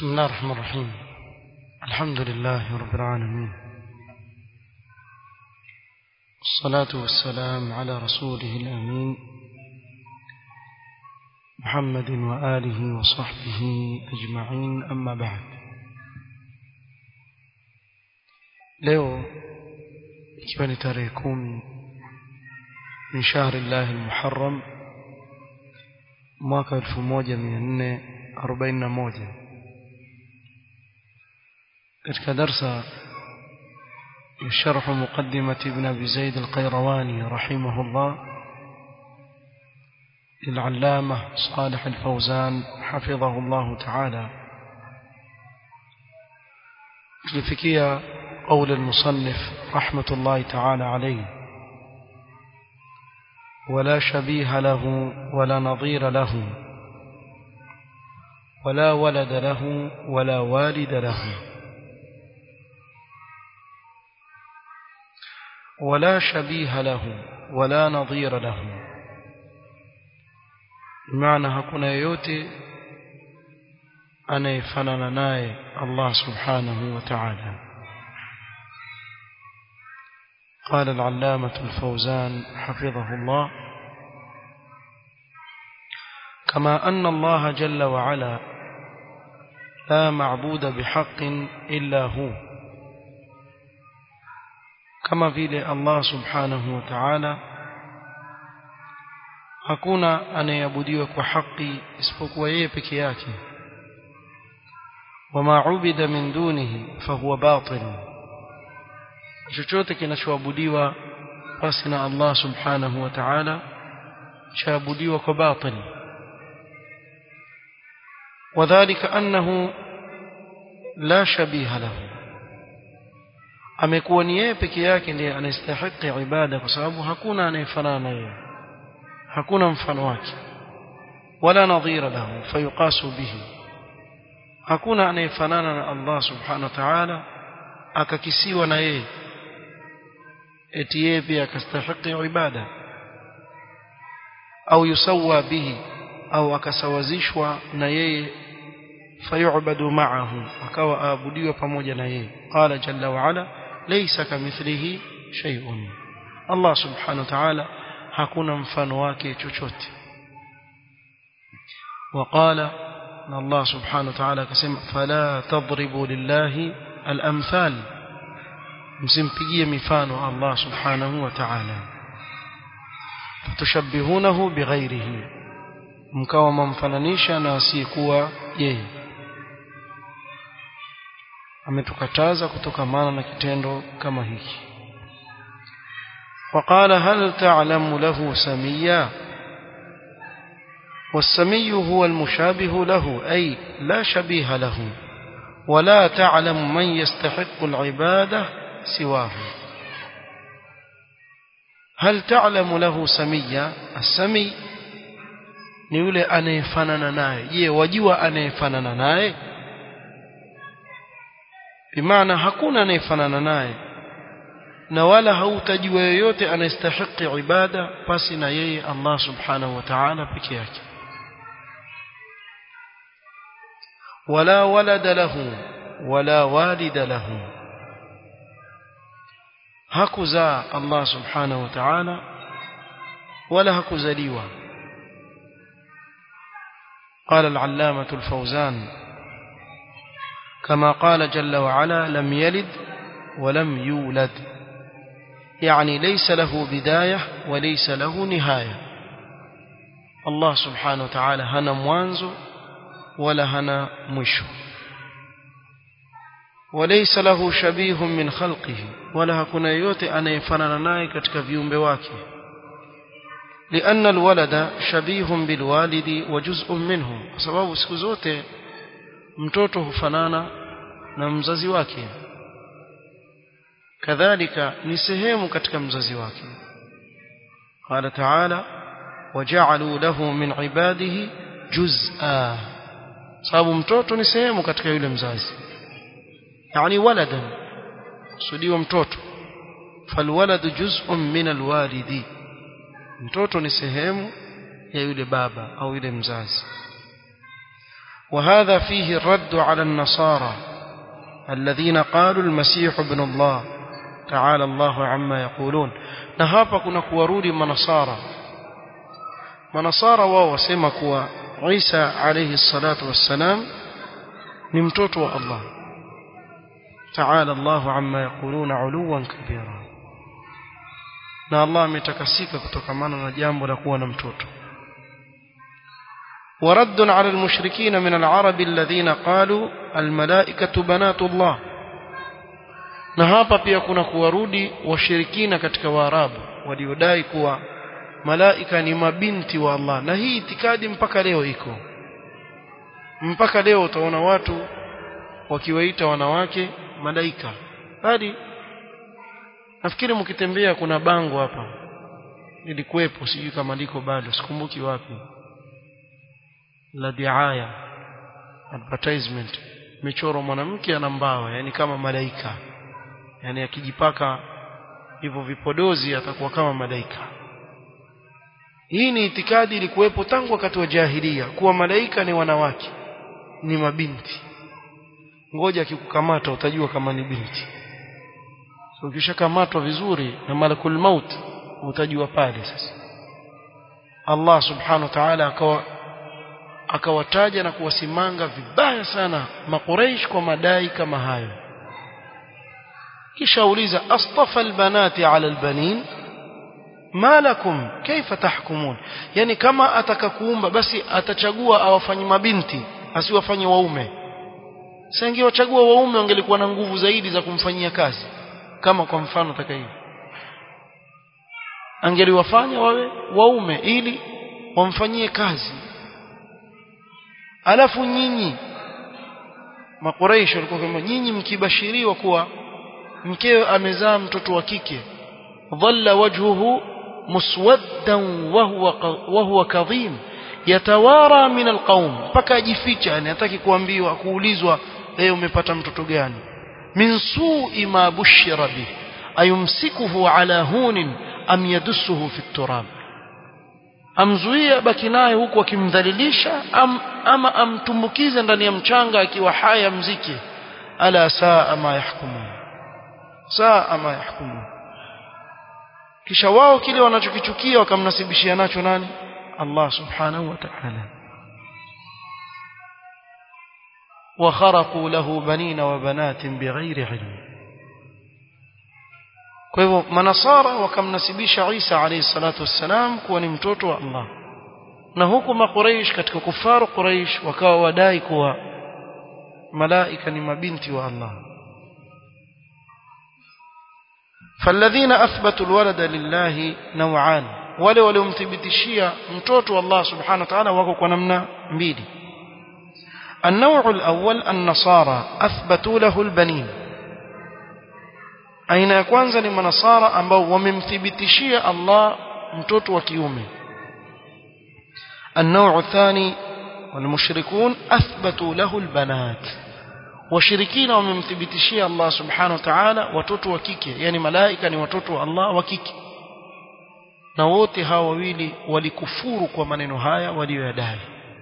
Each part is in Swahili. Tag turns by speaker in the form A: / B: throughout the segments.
A: بسم الله الرحمن الرحيم الحمد لله رب العالمين والصلاة والسلام على رسوله الأمين محمد وآله وصحبه أجمعين أما بعد leo ikiwa ni tarehe kumi min shahri llahi lmuharram mwaka elfu moja mia nne arobaini na moja katika darsa ya sharhu muqaddimati ibn abi zaid alqairawani rahimahullah للعلامة صالح الفوزان حفظه الله تعالى لفكية قول المصنف رحمة الله تعالى عليه ولا شبيه له ولا نظير له ولا ولد له ولا والد له ولا شبيه له ولا نظير له maana hakuna yeyote anayefanana naye Allah subhanahu wa ta'ala قال العلامة الفوزان حفظه الله كما أن الله جل وعلا لا معبود بحق إلا هو كما vile Allah subhanahu wa ta'ala hakuna anayeabudiwa kwa haki isipokuwa yeye peke yake wama ubida min dunihi fahuwa batil chochote kinachoabudiwa basi na Allah subhanahu wa ta'ala chaabudiwa kwa batil وذلك أنه لا شبيه له amekuwa ni yeye peke yake ndiye anastahili ibada kwa sababu hakuna anayefanana na yeye hakuna mfano wake wala nadhira lahu fayuqasu bihi hakuna anayefanana na Allah subhanahu wa ta'ala akakisiwa na yeye eti yeye pia akastahili ibada au yusawa bihi au akasawazishwa na yeye fayu'badu ma'ahu akawa aabudiwa pamoja na yeye qala jalla wa ala laysa kamithlihi shay'un Allah subhanahu wa ta'ala hakuna mfano wake chochote وقال ان الله سبحانه وتعالى كسم فلا تضربوا لله الامثال msimpigie mifano Allah subhanahu wa ta'ala tushabbihunahu bighairihi mkawa mamfananisha na asiyekuwa yeye ametukataza kutokamana na kitendo kama hiki وقال هل تعلم له سميا والسمي هو المشابه له أي لا شبيه له ولا تعلم من يستحق العبادة سواه هل تعلم له سميا السمي ni yule anayefanana naye je wajua anayefanana naye bimaana hakuna anayefanana naye na wala hautajua yoyote anayestahiki ibada pasi na yeye Allah subhanahu wa ta'ala peke yake wala walada lahu wala walida lahu hakuzaa Allah subhanahu wa ta'ala wala hakuzaliwa قال العلامة الفوزان كما قال جل وعلا لم يلد ولم يولد يعني ليس له بداية وليس له نهاية الله سبحانه وتعالى هنا موانزو ولا هنا مشو وليس له شبيه من خلقه ولا هكنا يوتي أن يفنن ناي katika viumbe wake لأن الولد شبيه بالوالد وجزء منه kwa sababu siku zote mtoto hufanana na mzazi wake kadhalika ni sehemu katika mzazi wake qala ta'ala waja'alu lahu min ibadihi juz'a sababu mtoto ni sehemu katika yule mzazi yani waladan kusudiwa mtoto falwaladu juz'un min alwalidi mtoto ni sehemu ya yule baba au yule mzazi وهذا فيه الرد على النصارى الذين قالوا المسيح ابن الله تعالى الله عما يقولون na hapa kuna kuwarudi manasara manasara wao wasema kuwa Isa alayhi salatu wassalam ni mtoto wa Allah تعالى الله عما يقولون علوا كبيرا na Allah ametakasika kutokamana na jambo la kuwa na mtoto ورد على المشركين من العرب الذين قالوا الملائكة بنات الله na hapa pia kuna kuwarudi washirikina katika waarabu waliodai kuwa malaika ni mabinti wa Allah na hii itikadi mpaka leo iko mpaka leo utaona watu wakiwaita wanawake malaika bali nafikiri mkitembea kuna bango hapa lilikuwepo sijui kama liko bado sikumbuki wapi la diaya advertisement michoro mwanamke ana mbawa yani kama malaika yani akijipaka hivyo vipodozi atakuwa kama malaika hii ni itikadi ilikuwepo tangu wakati wa jahilia kuwa malaika ni wanawake ni mabinti ngoja akikukamata utajua kama ni binti so ukishakamatwa vizuri na malakul maut utajua pale sasa Allah subhanahu wa ta'ala akawa akawataja na kuwasimanga vibaya sana makuraish kwa madai kama hayo kisha uliza astafa albanati ala albanin ma lakum kaifa tahkumun yani kama atakakuumba basi atachagua awafanye mabinti asiwafanye waume sasa ingewachagua waume wangelikuwa na nguvu zaidi za kumfanyia kazi kama kwa mfano taka hivi angeliwafanya wawe waume ili wamfanyie kazi alafu nyinyi makuraishi walikuwa kama nyinyi mkibashiriwa kuwa mkeo amezaa mtoto wa kike dhalla wajhuhu muswaddan wa huwa wa huwa kadhim yatawara min alqaum mpaka ajificha yani hataki kuambiwa kuulizwa leo umepata mtoto gani min su'i ma bushira bi ayumsikuhu ala hunin am yadussuhu fi turab amzuia baki naye huku akimdhalilisha am, ama amtumbukize ndani ya mchanga akiwa haya mziki ala saa ma yahkumun saa ma yahkumun kisha wao kile wanachokichukia wakamnasibishia nacho nani Allah subhanahu wa ta'ala وخرقوا له بنين وبنات بغير علم kwa hivyo manasara wakamnasibisha Isa alayhi salatu wassalam kuwa ni mtoto wa Allah na huku makuraish katika kufaru quraish wakawa wadai kuwa malaika ni mabinti wa Allah فالذين اثبتوا الولد لله نوعان wale waliomthibitishia mtoto wa Allah subhanahu wa ta'ala wako kwa namna mbili النوع الأول النصارى أثبتوا له البنين aina ya kwanza ni manasara ambao wamemthibitishia Allah mtoto wa kiume النوع الثاني والمشركون أثبتوا له البنات washirikina wamemthibitishia Allah subhanahu wa ta'ala watoto wa kike yani malaika ni watoto wa Allah wa kike na wote hawa wawili walikufuru kwa maneno haya waliyodai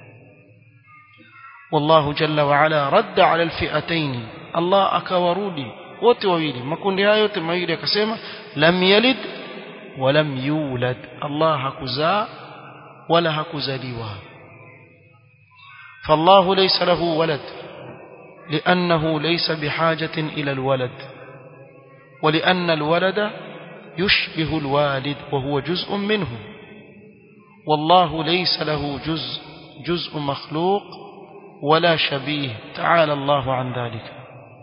A: والله جل وعلا رد على الفئتين الله akawarudi wote wawili makundi hayo yote mawili akasema lam yalid wa lam yulad Allah hakuzaa wala hakuzaliwa فالله ليس له ولد لأنه ليس بحاجة إلى الولد ولأن الولد يشبه الوالد وهو جزء منه والله ليس له جزء جزء مخلوق ولا شبيه تعالى الله عن ذلك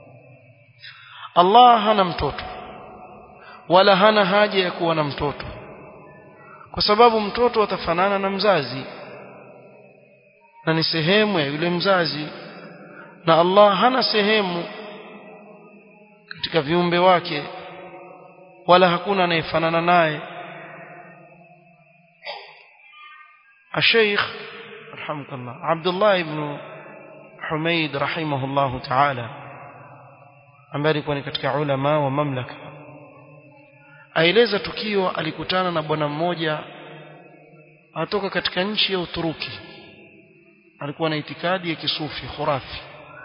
A: Allah hana mtoto wala hana haja ya kuwa na mtoto kwa sababu mtoto atafanana na mzazi na ni sehemu ya yule mzazi na Allah hana sehemu katika viumbe wake wala hakuna anayefanana naye الشيخ رحمك الله عبد الله بن حميد رحمه الله تعالى ambaye alikuwa ni katika ulama wa mamlaka aeleza tukio alikutana na bwana mmoja atoka katika nchi ya Uturuki alikuwa na itikadi ya kisufi khurafi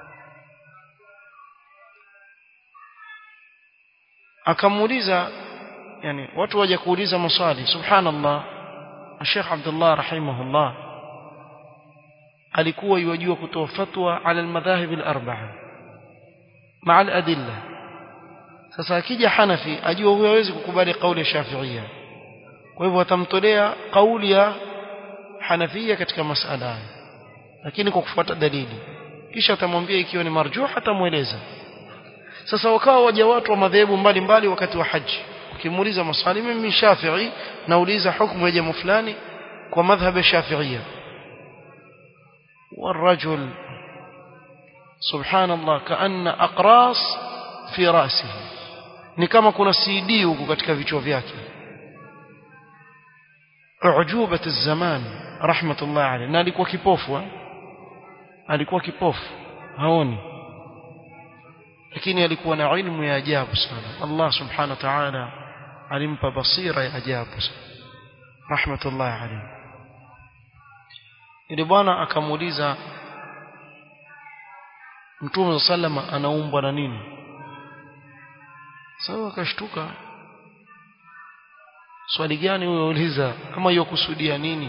A: akamuuliza yani watu waje kuuliza maswali subhanallah Sheikh Abdullah rahimahullah alikuwa yajua kutoa fatwa ala almadhahib alarba'a ma'a aladilla sasa akija Hanafi ajua huyo hawezi kukubali kauli ya Shafi'ia kwa hivyo atamtolea kauli ya Hanafia katika masala lakini kwa kufuata dalili kisha atamwambia ikiwa ni marjuh atamueleza sasa wakawa waja watu wa madhehebu mbalimbali wakati wa haji ukimuuliza maswali mimi Shafi'i nauliza hukumu ya jambo fulani kwa madhhab ya Shafi'ia والرجل سبحان الله كأن أقراص في رأسه ni kama kuna CD huko katika vichwa vyake ujubat az-zaman rahmatullah alayhi na alikuwa kipofu alikuwa kipofu haoni lakini alikuwa na ilmu ya ajabu sana Allah subhanahu wa ta'ala alimpa basira ya ajabu sana rahmatullah alayhi ili bwana akamuuliza Mtume sallama anaumbwa na nini sawa akashtuka swali gani huyo uliza kama hiyo kusudia nini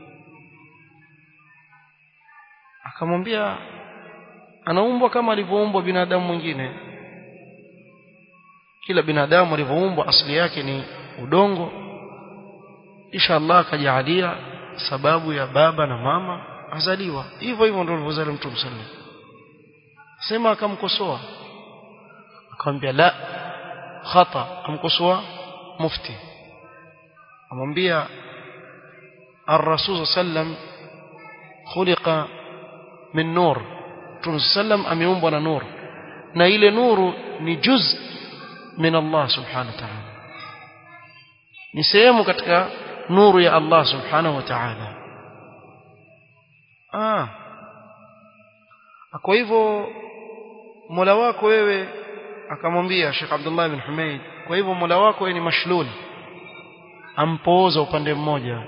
A: akamwambia anaumbwa kama alivyoumbwa binadamu mwingine kila binadamu alivyoumbwa asili yake ni udongo kisha Allah akajalia sababu ya baba na mama azaliwa hivyo hivyo ndio alivyozaliwa mtume sallallahu sema akamkosoa akamwambia la khata amkosoa mufti amwambia الرسول صلى الله عليه وسلم خلق من نور Mtume sallam ameumbwa na nuru na ile nuru ni juz min Allah subhanahu wa ta'ala ni sehemu katika nuru ya Allah subhanahu wa ta'ala ah kwa hivyo Mola wako wewe akamwambia Sheikh Abdullah bin Humaid kwa hivyo Mola wako wewe ni mashlul ampooza upande mmoja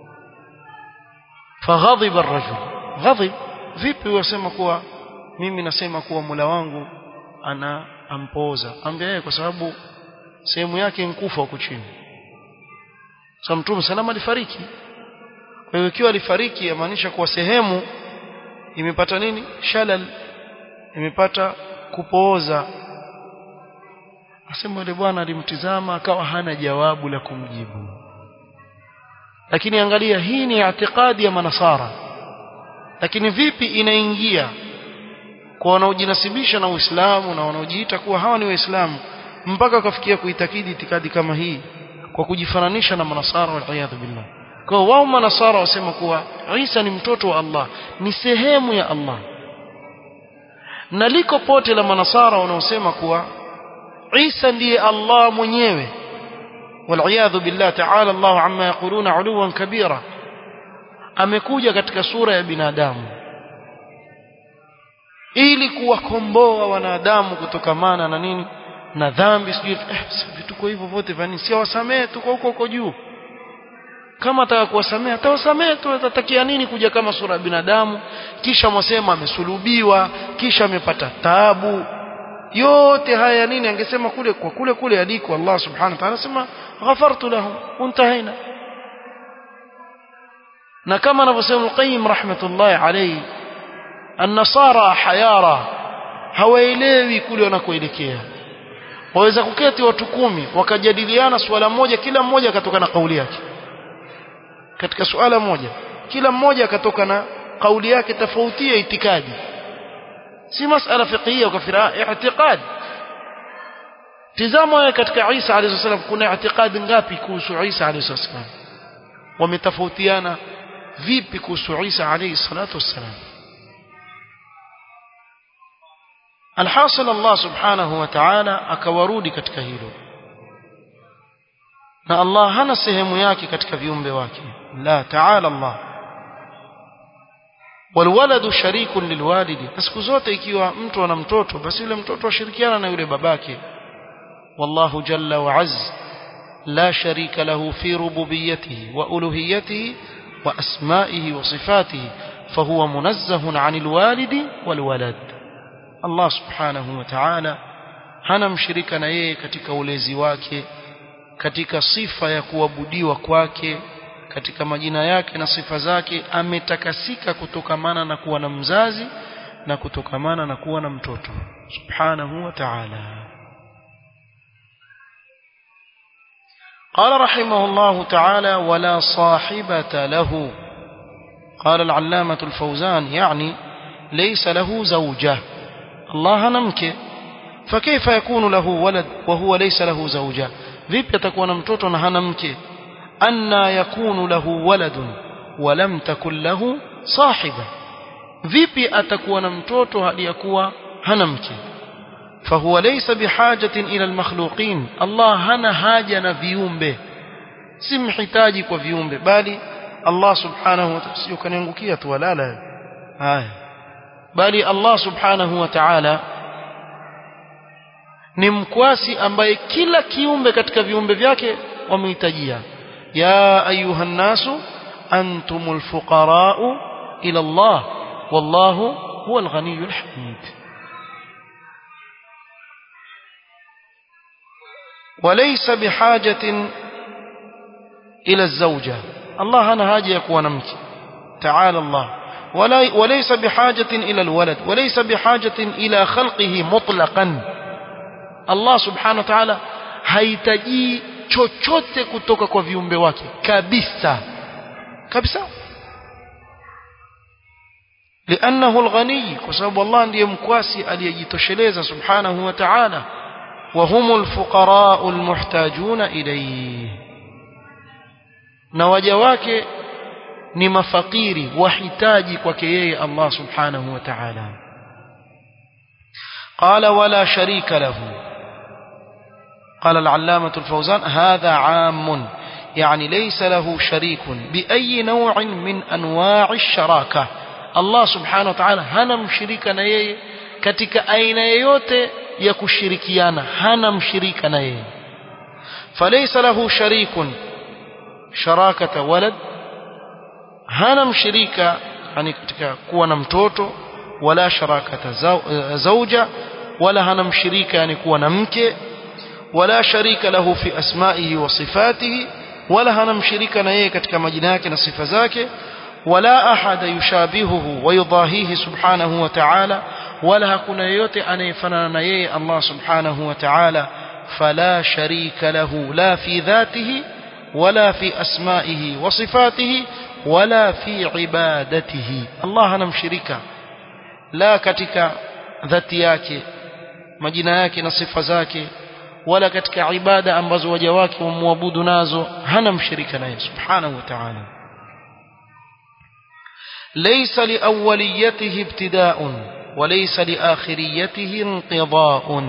A: faghadhiba ar-rajul ghadhib vipi wasema kuwa mimi nasema kuwa Mola wangu ana ampooza ambia yeye kwa sababu sehemu yake nkufa huko chini sasa mtume salama alifariki kwa hiyo ikiwa alifariki yamaanisha kuwa sehemu imepata nini shalal imepata kupooza asema yule bwana alimtizama akawa hana jawabu la kumjibu lakini angalia hii ni itikadi ya manasara lakini vipi inaingia kwa wanaojinasibisha na Uislamu na wanaojiita kuwa hawa ni Waislamu mpaka wakafikia kuitakidi itikadi kama hii kwa kujifananisha na manasara wal billah kwa wao manasara wasema kuwa Isa ni mtoto wa Allah ni sehemu ya Allah na liko pote la manasara wanaosema kuwa Isa ndiye Allah mwenyewe والعياذ بالله تعالى الله عما يقولون علوا كبيرا amekuja katika sura ya binadamu ili kuwakomboa wanadamu kutokamana na nini na dhambi sijui eh, vituko hivyo vote vya nini si wasamehe tuko huko huko juu kama ataka kuwasamehe atawasamehe tu atatakia nini kuja kama sura ya binadamu kisha mwasema amesulubiwa kisha amepata taabu yote haya nini angesema kule kwa kule kule aliko Allah subhanahu wa ta'ala sema ghafartu lahum untahaina na kama anavyosema Qayyim rahmatullahi alayhi an-nasara hayara hawaelewi kule wanakoelekea waweza kuketi watu kumi wakajadiliana swala moja kila mmoja akatoka na kauli yake katika suala moja kila mmoja akatoka na kauli yake tofauti ya itikadi si masala fiqhiyya ukafira i'tiqad tizama wewe katika Isa alayhi salam kuna i'tiqadi ngapi kuhusu Isa alayhi salam wametofautiana vipi kuhusu Isa alayhi salatu wassalam alhasil Allah subhanahu wa ta'ala akawarudi katika hilo na Allah hana sehemu yake katika viumbe wake la ta'ala Allah walwaladu sharikun lilwalidi siku zote ikiwa mtu ana mtoto basi yule mtoto ashirikiana na yule babake wallahu jalla wa azz la sharika lahu fi rububiyyatihi wa uluhiyyatihi wa asma'ihi wa sifatihi فهو منزه عن الوالد والولد الله سبحانه وتعالى hana mshirika na yeye katika ulezi wake katika sifa ya kuabudiwa kwake katika majina yake na sifa zake ametakasika kutokamana na kuwa na mzazi na kutokamana na kuwa na mtoto subhanahu wa ta'ala قال رحمه الله تعالى ولا صاحبة له قال العلامة الفوزان يعني ليس له زوجة الله نمك فكيف يكون له ولد وهو ليس له زوجة vipi atakuwa na mtoto na hana mke anna yakunu lahu waladun wa lam takun lahu sahiba vipi atakuwa na mtoto hadi yakuwa hana mke fahuwa laysa bihajatin ila almakhluqin Allah hana haja na viumbe si mhitaji kwa viumbe bali Allah subhanahu wa ta'ala sio kaniangukia tu walala haya bali Allah subhanahu wa ta'ala ni mkwasi ambaye kila kiumbe katika viumbe vyake wamehitajia ya ayuha nasu antumul fuqara'u ila Allah wallahu huwa al-ghaniyyul hamid وليس بحاجة إلى الزوجة الله أنا هاجي يكون نمك تعالى الله وليس بحاجة إلى الولد وليس بحاجة إلى خلقه مطلقا Allah subhanahu wa ta'ala hahitaji chochote kutoka kwa viumbe wake kabisa kabisa لأنه الغني كسبب الله ndiye mkwasi aliyejitosheleza subhanahu wa ta'ala وهم الفقراء المحتاجون إليه na waja wake ni mafakiri wahitaji kwake yeye Allah subhanahu wa ta'ala قال ولا شريك له قال العلامة الفوزان هذا عام يعني ليس له شريك بأي نوع من أنواع الشراكة الله سبحانه وتعالى هنا مشريكا نيه katika aina yoyote ya kushirikiana hana mshirika na yeye falaysa lahu sharikun sharakata walad hana mshirika yani katika kuwa na mtoto wala sharakata zauja wala hana mshirika yani kuwa na mke wala sharika lahu fi asma'ihi wa sifatihi wala hana mshirika na yeye katika majina yake na sifa zake wala ahada yushabihuhu wa yudahihi subhanahu wa ta'ala wala hakuna yeyote anayefanana na yeye Allah subhanahu wa ta'ala fala sharika lahu la fi dhatihi wala fi asma'ihi wa sifatihi wala fi ibadatihi Allah hana mshirika la katika dhati yake majina yake na sifa zake wala katika ibada ambazo waja wake wamwabudu nazo hana mshirika naye subhanahu wa ta'ala ليس لأوليته ابتداء وليس لآخريته انقضاء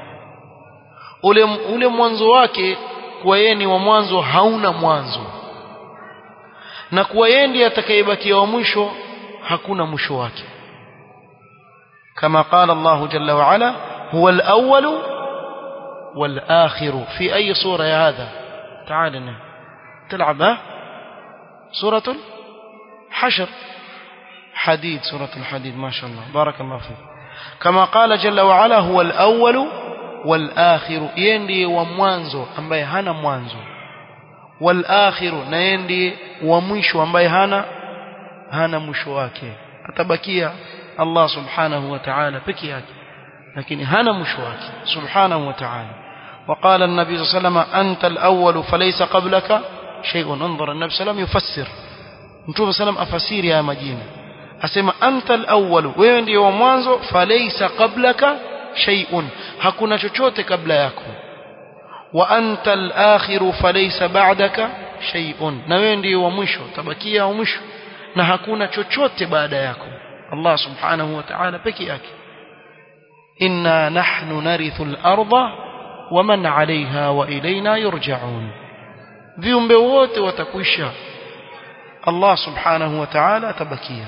A: ule mwanzo wake kuwa yeye ni wa mwanzo hauna mwanzo na kuwa yeye ndiye atakayebakia wa mwisho hakuna mwisho wake كما قال الله جل وعلا هو الأول والآخر في أي صورة يا هذا تعال تلعب ها سورة حشر حديد سورة الحديد ما شاء الله بارك الله فيك كما قال جل وعلا هو الأول والآخر يندي وموانزو أمبي هانا موانزو والآخر نيندي ومشو أمبي هانا هانا مشواكي أتبكيا Allah subhanahu wa ta'ala peke yake lakini hana mwisho wake subhanahu wa ta'ala وقال النبي صلى الله عليه وسلم أنت الأول فليس قبلك شيء انظر النبي صلى الله عليه وسلم يفسر متوب صلى الله عليه وسلم أفسير يا مدينة أسمى أنت الأول وين دي ومwanzo فليس قبلك شيء hakuna chochote kabla yako وأنت الآخر فليس بعدك شيء na wewe ndiye wa mwisho tabakia wa mwisho na hakuna chochote baada yako Allah subhanahu wa ta'ala peke yake inna nahnu narithu al-ardha wa man 'alayha wa ilayna yurja'un viumbe wote watakwisha Allah subhanahu wa ta'ala atabakia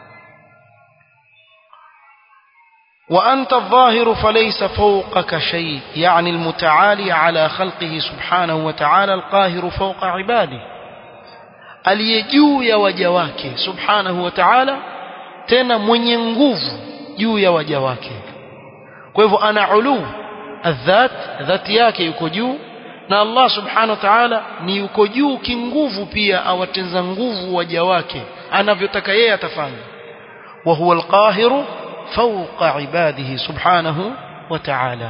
A: وأنت الظاهر فليس فوقك شيء يعني المتعالي على خلقه سبحانه وتعالى القاهر فوق عباده aliyejuu ya waja wake subhanahu wa ta'ala tena mwenye nguvu juu ya waja wake kwa hivyo ana ulu adhat dhati yake yuko juu na Allah subhanahu wa ta'ala ni yuko juu kinguvu pia awatenza nguvu waja wake anavyotaka yeye atafanya wa huwa alqahiru fawqa ibadihi subhanahu wa ta'ala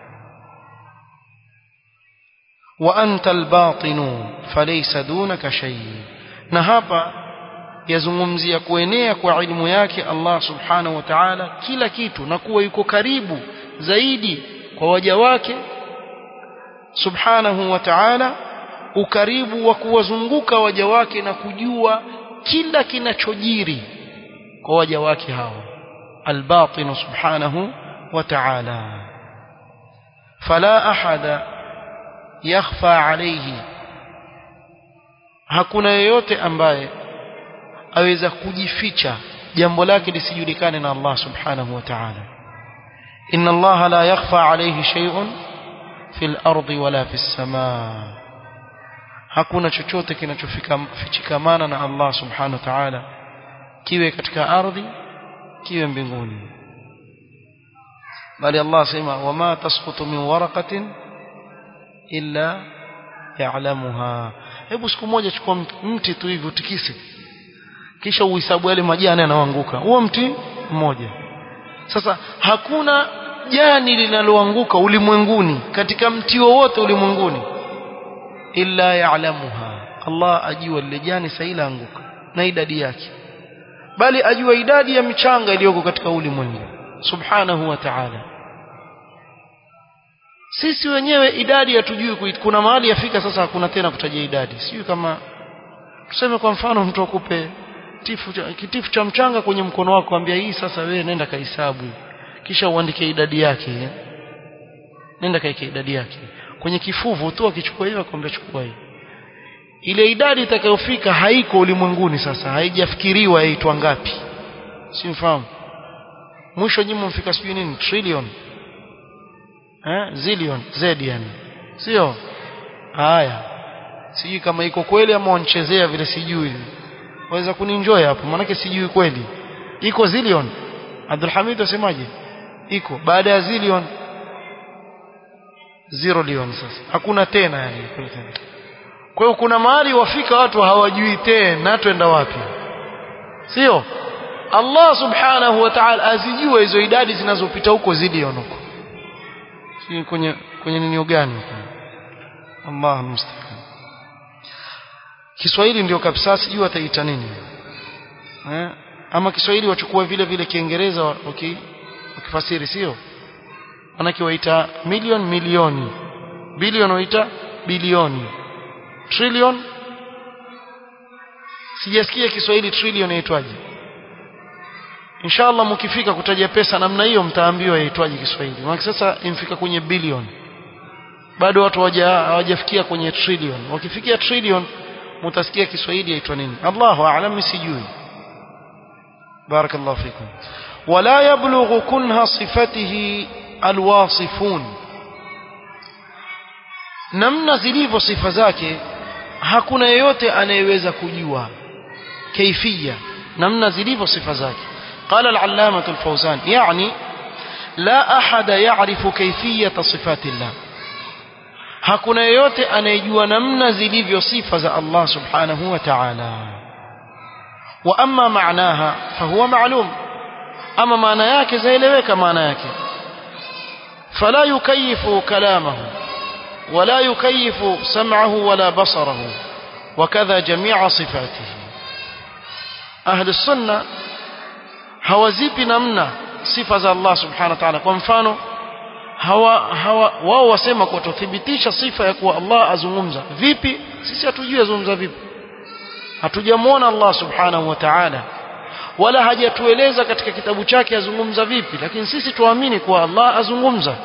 A: wa anta albatinu falaysa dunaka shay na hapa yazungumzia kuenea kwa ilmu yake Allah subhanahu wa ta'ala kila kitu na kuwa yuko karibu zaidi kwa waja wake subhanahu wa ta'ala ukaribu wa kuwazunguka waja wake na kujua kila kinachojiri kwa waja wake hao albatin subhanahu wa ta'ala fala ahada yakhfa alayhi hakuna yeyote ambaye aweza kujificha jambo lake lisijulikane na Allah subhanahu wa ta'ala inna Allah la yakhfa alayhi shay'un fil ardi wala fis samaa hakuna chochote kinachofichikamana na Allah subhanahu wa ta'ala kiwe katika ardhi kiwe mbinguni bali Allah sema wama tasqutu min waraqatin illa ya'lamuha hebu siku moja chukua mti tu hivi utikise kisha uhesabu yale majani yanayoanguka huo mti mmoja sasa hakuna jani linaloanguka ulimwenguni katika mti wowote ulimwenguni illa ya'lamuha Allah ajua lile jani saila anguka na idadi yake bali ajua idadi ya michanga iliyoko katika ulimwengu subhanahu wa ta'ala sisi wenyewe idadi hatujui kuna mahali yafika sasa hakuna tena kutaja idadi sijui kama tuseme kwa mfano mtu akupe kitifu cha, kitifu cha mchanga kwenye mkono wako ambia hii sasa wewe nenda kahesabu kisha uandike idadi yake nenda kaike idadi yake kwenye kifuvu tu akichukua hiyo akwambia chukua hiyo ile idadi itakayofika haiko ulimwenguni sasa haijafikiriwa yaitwa ngapi si mfahamu mwisho nyinyi mfika sijui nini trillion eh zillion z yani sio haya sijui kama iko kweli ama wanchezea vile sijui waweza kuninjoy hapo maanake sijui kweli iko zillion Abdul Hamid asemaje iko baada ya zillion zero lion sasa hakuna tena yani kwa hiyo kuna mahali wafika watu hawajui tena twenda wapi sio Allah subhanahu wa ta'ala azijua hizo idadi zinazopita huko zillion huko si kwenye kwenye nini gani Allah mustaqim Kiswahili ndio kabisa sijui ataita nini eh ama Kiswahili wachukua vile vile Kiingereza okay ukifasiri sio manake waita million milioni bilion waita bilioni trillion sijasikia Kiswahili trillion yaitwaje inshallah mkifika kutaja pesa namna hiyo mtaambiwa yaitwaje Kiswahili maana sasa imfika kwenye bilioni bado watu hawajafikia kwenye trillion wakifikia trillion mutasikia Kiswahili yaitwa nini Allahu a'lam sijui barakallahu fikum wala yablughu kunha sifatihi alwasifun namna zilivyo sifa zake hakuna yeyote anayeweza kujua kaifia namna zilivyo sifa zake قال العلامة الفوزان يعني لا أحد يعرف كيفية صفات الله hakuna yeyote anayejua namna zilivyo sifa za Allah subhanahu wa ta'ala wa amma maanaha fahuwa ma'lum ama maana yake zaeleweka maana yake fala yukayifu kalamahu wala yukayifu sam'ahu wala basarahu wakadha jami'a sifatihi ahli sunna hawazipi namna sifa za Allah subhanahu wa ta'ala kwa mfano hawa hawa wao wasema kwa tuthibitisha sifa ya kuwa Allah azungumza vipi sisi hatujui azungumza vipi hatujamuona Allah subhanahu wa ta'ala wala hajatueleza katika kitabu chake azungumza vipi lakini sisi tuamini kuwa Allah azungumza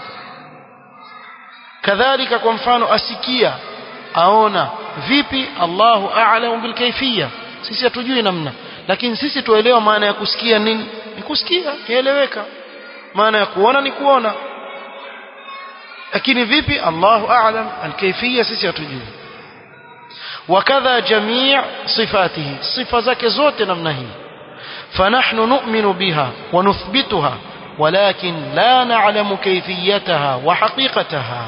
A: kadhalika kwa mfano asikia aona vipi Allahu a'lamu bil kayfiyya sisi hatujui namna lakini sisi tuelewa maana ya kusikia nini ni kusikia kieleweka maana ya kuona ni kuona lakini vipi Allahu a'lam al-kayfiyya sisi hatujui wakadha jamii sifatihi sifa zake zote namna hii فنحن نؤمن بها ونثبتها ولكن لا نعلم كيفيتها وحقيقتها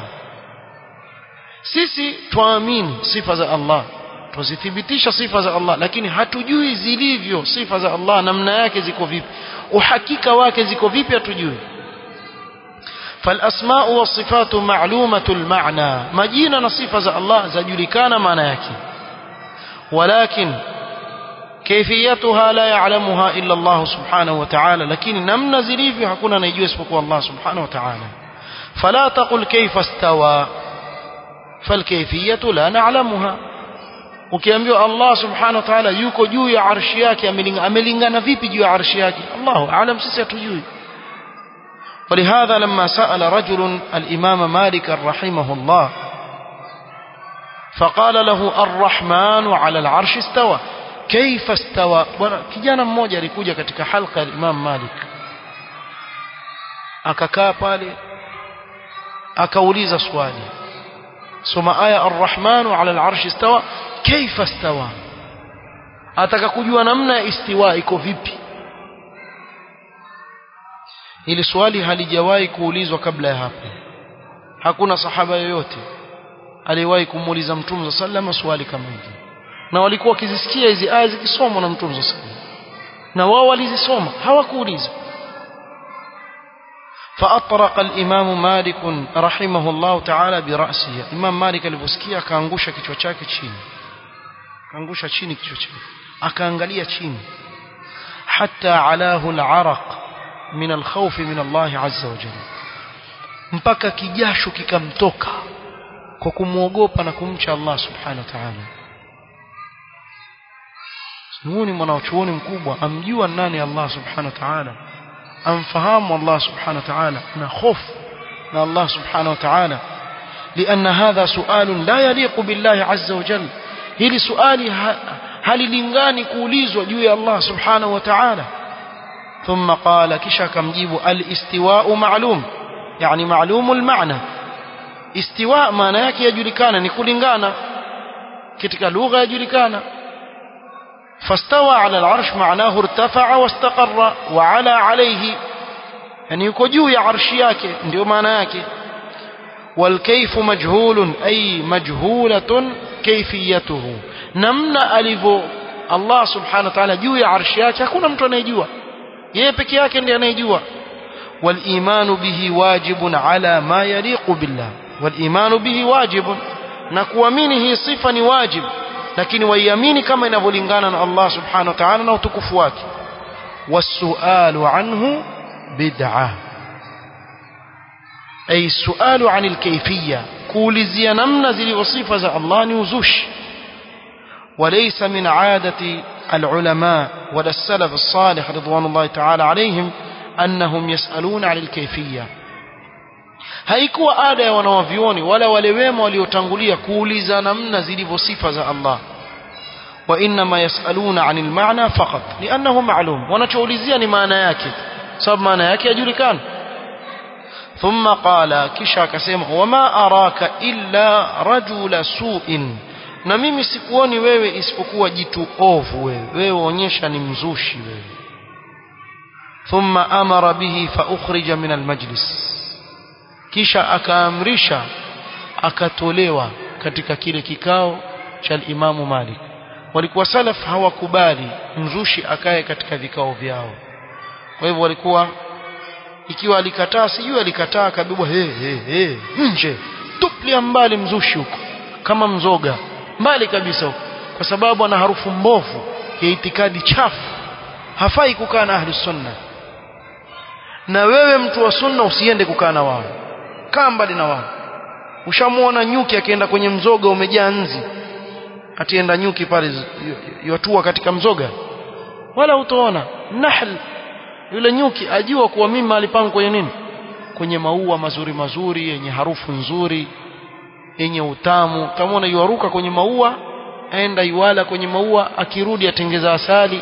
A: sisi twaamini sifa za Allah twazithibitisha sifa za Allah lakini hatujui zilivyo sifa za Allah namna yake ziko vipi uhakika wake ziko vipi hatujui فالأسماء والصفات معلومة المعنى مجينا نصفة الله زجلكان معنى يكي ولكن كيفيتها لا يعلمها إلا الله سبحانه وتعالى لكن نمنا زليف حكونا نيجو اسمكو الله سبحانه وتعالى فلا تقل كيف استوى فالكيفية لا نعلمها ukiambiwa Allah subhanahu wa ta'ala yuko juu ya arshi yake amelingana vipi juu ya arshi yake Allahu aalam sisi hatujui ولهذا لما سأل رجل الإمام مالك رحمه الله فقال له الرحمن على العرش استوى كيف استوى kijana mmoja alikuja katika halqa ya Imam Malik akakaa pale akauliza swali soma aya arrahmanu ala al'arshi istawa kaifa istawa ataka kujua namna ya istiwa iko vipi ili swali halijawahi kuulizwa kabla ya hapo hakuna sahaba yoyote aliyewahi kumuuliza mtume sallallahu swali kama hili na walikuwa wakizisikia hizi aya zikisomwa na mtume sallallahu na wao walizisoma hawakuuliza فأطرق الإمام مالك رحمه الله تعالى برأسه إمام مالك aliposikia akaangusha kichwa chake chini akaangusha chini kichwa chake akaangalia chini hatta alahu al-araq min al-khawf min Allah azza wa jalla mpaka kijasho kikamtoka kwa kumwogopa na kumcha Allah subhanahu wa ta'ala Nuhuni mwanachuoni mkubwa amjua nani Allah subhanahu wa ta'ala amfahamu Allah subhanahu wa ta'ala na hofu na Allah subhanahu wa ta'ala لأن هذا سؤال لا يليق بالله عز وجل hili suali halilingani kuulizwa juu ya Allah subhanahu wa ta'ala ثم قال kisha akamjibu al-istiwa'u ma'lum yani ma'lum al-ma'na istiwa maana yake yajulikana ni kulingana katika lugha yajulikana فاستوى على العرش معناه ارتفع واستقر وعلى عليه يعني yuko juu ya arshi yake ndio maana yake والكيف مجهول أي مجهولة كيفيته نمنا ألفو الله سبحانه وتعالى juu ya arshi yake hakuna mtu anayejua yeye peke yake ndiye anayejua والإيمان به واجب على ما يليق بالله والإيمان به واجب na kuamini hii sifa ni wajibu lakini waiamini kama inavyolingana na Allah subhanahu wa ta'ala na utukufu wake wasualu anhu bid'a ay sualu anil kayfiyya kuulizia namna zilivyo sifa za Allah ni uzushi وليس من عادة العلماء ولا السلف الصالح رضوان الله تعالى عليهم أنهم يسألون عن الكيفية haikuwa ada ya wanawavioni wala wale wema waliotangulia kuuliza namna zilivyo sifa za Allah wa inma yasaluna anil maana faqat li'annahu ma'lum wanachoulizia ni maana yake sababu maana yake yajulikana thumma qala kisha akasema wama araka illa rajula su'in na mimi sikuoni wewe isipokuwa jitu ovu wewe wewe onyesha ni mzushi wewe thumma amara bihi fa ukhrija min almajlis kisha akaamrisha akatolewa katika kile kikao cha Imamu Malik walikuwa salaf hawakubali mzushi akae katika vikao vyao kwa hivyo walikuwa ikiwa alikataa sijui alikataa kabibwa he he he nje tuplia mbali mzushi huko kama mzoga mbali kabisa huko kwa sababu ana harufu mbovu ya itikadi chafu hafai kukaa na ahli sunna na wewe mtu wa sunna usiende kukaa na wao kaa mbali na wao ushamuona nyuki akienda kwenye mzoga umejaa nzi atienda nyuki pale yatua katika mzoga wala utaona nahl yule nyuki ajua kuwa mimi mahali pangu kwenye nini kwenye maua mazuri mazuri yenye harufu nzuri yenye utamu utamwona yuaruka kwenye maua aenda yuala kwenye maua akirudi atengeza asali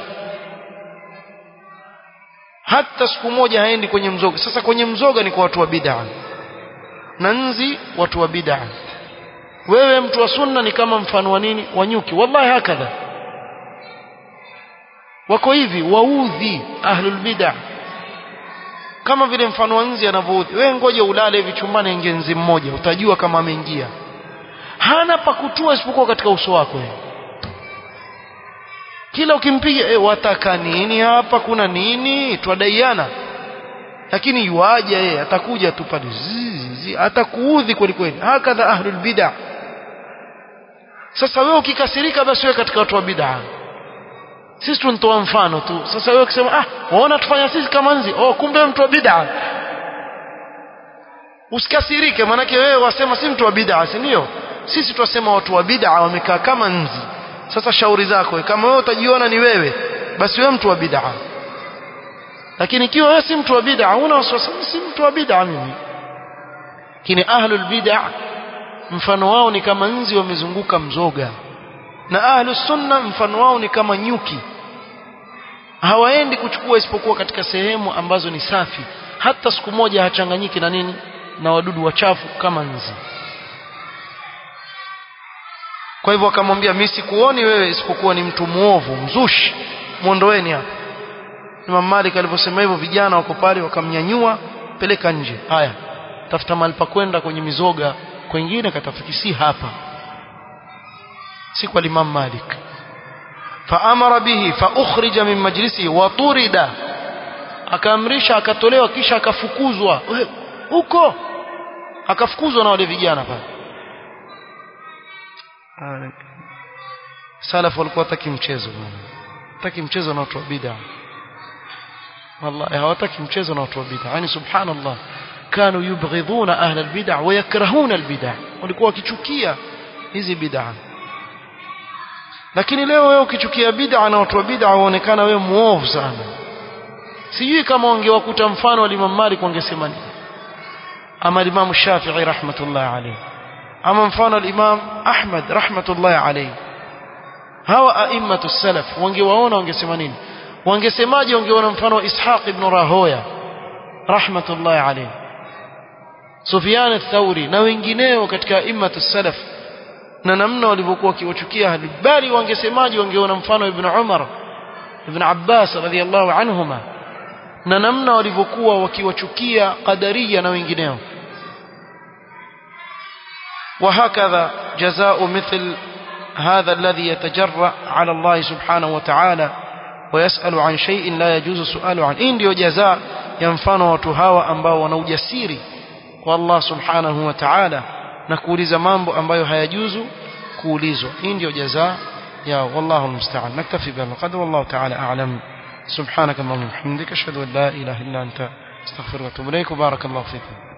A: hata siku moja haendi kwenye mzoga sasa kwenye mzoga ni kwa watu wa bid'a na nzi watu wa bid'a wewe mtu wa sunna ni kama mfano wa nini wa nyuki wallahi hakadha wako hivi waudhi ahlul bid'ah kama vile mfano wa nzi anavyoudhi wewe ngoja ulale hivi chumbani ingie nzi mmoja utajua kama ameingia hana pa kutua isipokuwa katika uso wako wewe kila ukimpiga e, wataka nini hapa kuna nini twadaiana lakini yuaje yeye atakuja tu pale atakuudhi kweli kweli hakadha ahlul bid'ah sasa wewe ukikasirika basi wewe katika watu wa bid'ah sisi tunatoa mfano tu sasa wewe ukisema ah waona tufanya sisi kama nzi oh kumbe mtu wa bid'ah usikasirike manake wewe wasema si mtu wa bid'ah si ndio sisi twasema watu wa bid'ah wamekaa kama nzi sasa shauri zako kama wewe utajiona ni wewe basi wewe mtu wa bid'ah lakini ikiwa wewe si mtu wa bid'ah una wasiwasi si mtu wa bid'ah mimi lakini ahlul bid'ah mfano wao ni kama nzi wamezunguka mzoga na ahlus sunna mfano wao ni kama nyuki hawaendi kuchukua isipokuwa katika sehemu ambazo ni safi hata siku moja hachanganyiki na nini na wadudu wachafu kama nzi kwa hivyo akamwambia mimi sikuoni wewe isipokuwa ni mtu muovu mzushi muondoeni hapa Imam Malik alivyosema hivyo vijana wako pale wakamnyanyua peleka nje haya tafuta mahali pa kwenda kwenye mizoga kwengine katafiki si hapa si kwa Imam Malik faamara bihi faukhrija min majlisi wa turida akaamrisha akatolewa kisha akafukuzwa huko akafukuzwa na wale vijana pale salaf walikuwa hataki mchezo bwana hataki mchezo na watu wa bid'a wallahi hawataki mchezo na watu wa bid'a yani subhanallah kanu yubghidhuna ahla albid'a wa yakrahuna albid'a walikuwa wakichukia hizi bid'a lakini leo wewe ukichukia bid'a na watu wa bid'a waonekana wewe muovu sana sijui kama wangewakuta mfano wa Imam Malik wangesema nini ama Imam Shafi'i rahmatullah alayhi ama mfano al-Imam Ahmad rahmatullah alayhi hawa a'immatu salaf wangewaona wangesema nini wangesemaje wangeona mfano wa Ishaq ibn Rahoya rahmatullah alayhi Sufyan ath-Thawri na wengineo katika a'immatu salaf na namna walivyokuwa wakiwachukia ahli bali wangesemaje wangeona mfano ibn Umar ibn Abbas radhiyallahu anhuma na namna walivyokuwa wakiwachukia qadariya na wengineo وهكذا جزاء مثل هذا الذي يتجرأ على الله سبحانه وتعالى ويسأل عن شيء لا يجوز السؤال عنه إن ndio جزاء ينفano watu hawa ambao wana ujasiri kwa Allah subhanahu wa ta'ala na kuuliza mambo ambayo hayajuzu kuulizwa hii ndio jazaa yao wallahu almusta'an naktafi bihadha qadr wallahu ta'ala a'lam سبحانك اللهم وبحمدك اشهد ان لا اله الا انت استغفرك واتوب اليك وبارك الله فيكم